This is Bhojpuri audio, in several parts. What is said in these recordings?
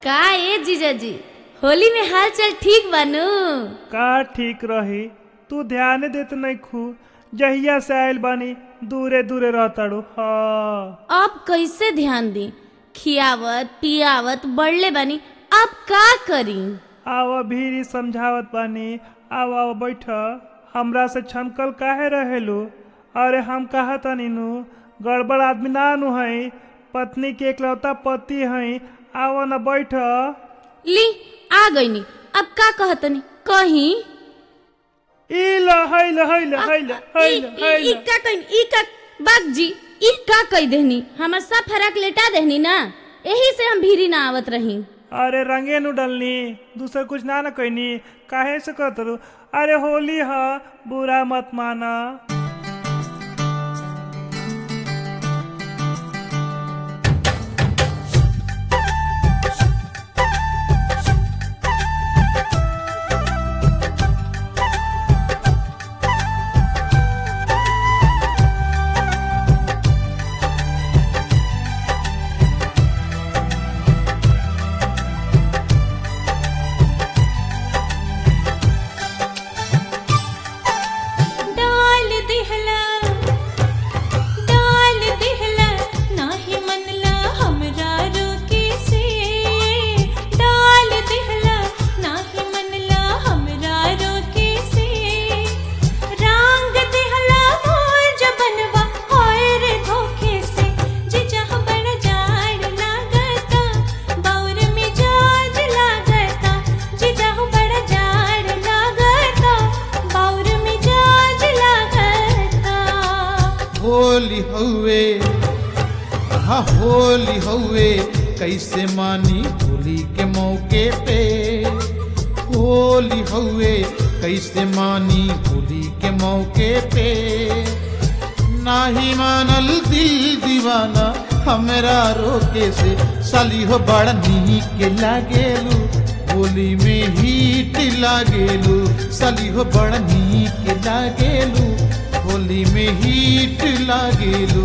का ए जीजाजी होली में हाल चाल ठीक बानू का ठीक रही तू ध्यान देत नहीं खू जहिया से आयल बानी दूरे दूरे रहताड़ू हाँ अब कैसे ध्यान दी खियावत पियावत बढ़ले बानी अब का करी आव भीरी समझावत बानी आव आव बैठ हमरा से छनकल काहे रहेलू अरे हम कहा तनी नु गड़बड़ आदमी ना नु हई पत्नी के एकलौता पति हई आव न बैठ ली आ गईनी अब का कहतनी कहीं ई ल हैल हैल हैल हैल ई- ई- हैल ई का कहीं ई का बाग जी ई का कह देहनी हमर सब फराक लेटा देहनी ना यही से हम भीरी ना आवत रही अरे रंगे नु डलनी दूसर कुछ ना न कहनी काहे से कहत रू अरे होली ह बुरा मत माना डाल दिहला डाल दिहला नाही मनला हमरा रोके से डाल दिहला नाही मनला हमरा रोके से रंग दिहला मोर जबनवा होए रे धोखे से जे जहाँ बड़ा जाड़ लागता बाउर में जाज लागता जे जहाँ बड़ा जाड़ लागता बाउर में जाज लागता होली हउए हा होली हउए कैसे मानी होली के मौके पे होली हउए कैसे मानी होली के मौके पे नाही मानल दिल दीवाना हमरा रोके से साली हो बड़ा नीक लागेलू होली में हीट लागेलू साली हो बड़ा नीक लागेलू होली में हीट लागेलू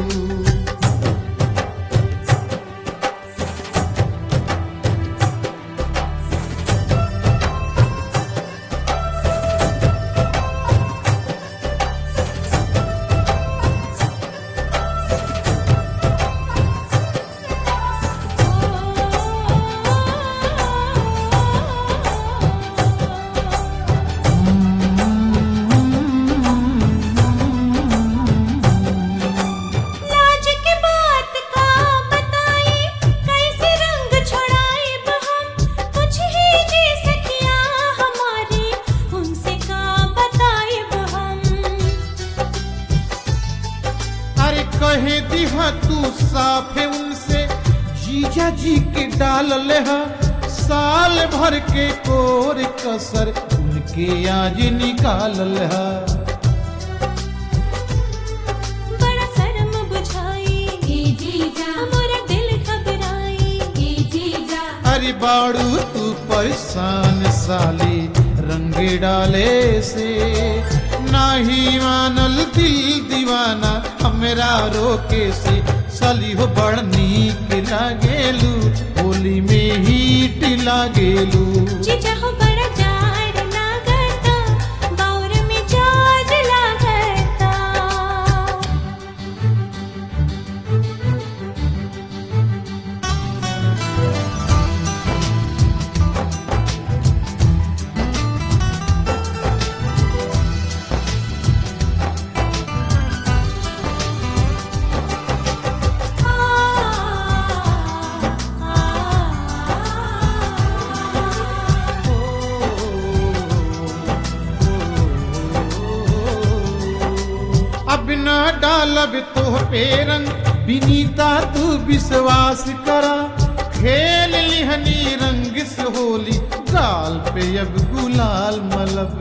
लाज के बात का बताई कैसे रंग छोड़ाए हम कुछ ही जी सकिया हमारी उनसे का बताए हम अरे कहे दिहा तू साफे उनसे जीजा जी के डाल ले हा साल भर के कोर कसर उनके आज निकाल ले हा बड़ा शर्म बुझाई ए जीजा मोरा दिल घबराई ए जीजा अरे बाड़ू तू परेशान साली रंग डाले से नाही मानल दिल दीवाना हमरा रोके से साली हो बड़ नीक लागेलू होली में हीट लागेलू जीजा हो बड़ा जाड़ लागता बाउर में जाज लागता अब न डालब तो पे रंग बिनीता तू विश्वास करा खेल लिहनी रंग से होली गाल पे अब गुलाल मलब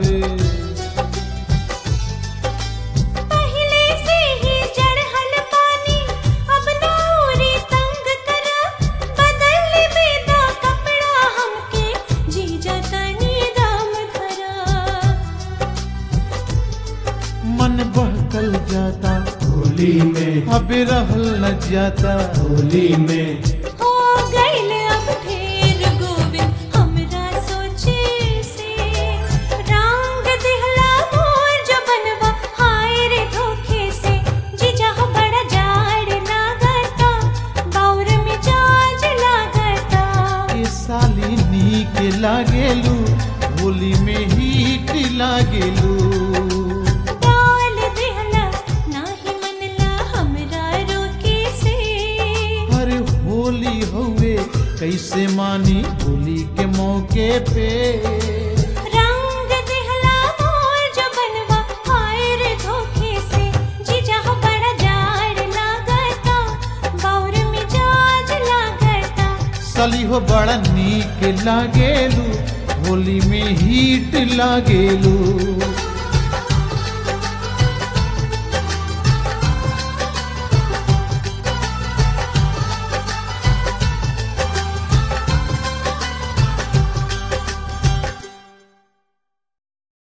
पहले से ही जड़हल पानी अब नौरी तंग करा बदल बेदा कपड़ा हमके जीजा तनी दाम धरा मन बहकल जाता होली में अब रहल न जाता होली में हो गइल अब ढेर लागेलू होली में हीट लागेलू डाल दिहला नाही मनला हमरा रोके से अरे होली हुए कैसे मानी होली के मौके पे रंग दिहला मोर जो बनवा हाय रे धोखे से जीजा हो बड़ा जाड़ लागता बाउर मिजाज लागता सली हो बड़ा नीक लागेलू होली में हीट लागेलू